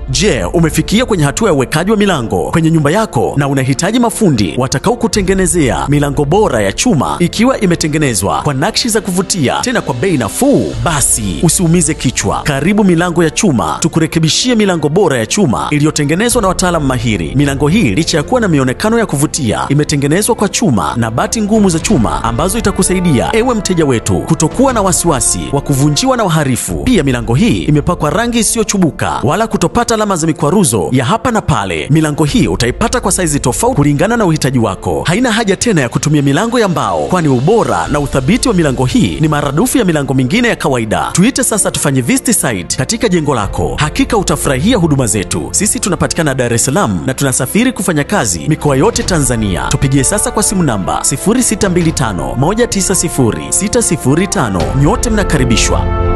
Je, umefikia kwenye hatua ya uwekaji wa milango kwenye nyumba yako na unahitaji mafundi watakao kutengenezea milango bora ya chuma ikiwa imetengenezwa kwa nakshi za kuvutia tena kwa bei nafuu? Basi usiumize kichwa. Karibu Milango ya Chuma, tukurekebishie milango bora ya chuma iliyotengenezwa na wataalamu mahiri. Milango hii licha ya kuwa na mionekano ya kuvutia, imetengenezwa kwa chuma na bati ngumu za chuma ambazo itakusaidia ewe mteja wetu kutokuwa na wasiwasi wa kuvunjiwa na waharifu. Pia milango hii imepakwa rangi isiyochubuka wala kutopata alama za mikwaruzo ya hapa na pale. Milango hii utaipata kwa saizi tofauti kulingana na uhitaji wako. Haina haja tena ya kutumia milango ya mbao, kwani ubora na uthabiti wa milango hii ni maradufu ya milango mingine ya kawaida. Tuite sasa tufanye visit site katika jengo lako, hakika utafurahia huduma zetu. Sisi tunapatikana Dar es Salaam na tunasafiri kufanya kazi mikoa yote Tanzania. Tupigie sasa kwa simu namba 0625 190 605. Nyote mnakaribishwa.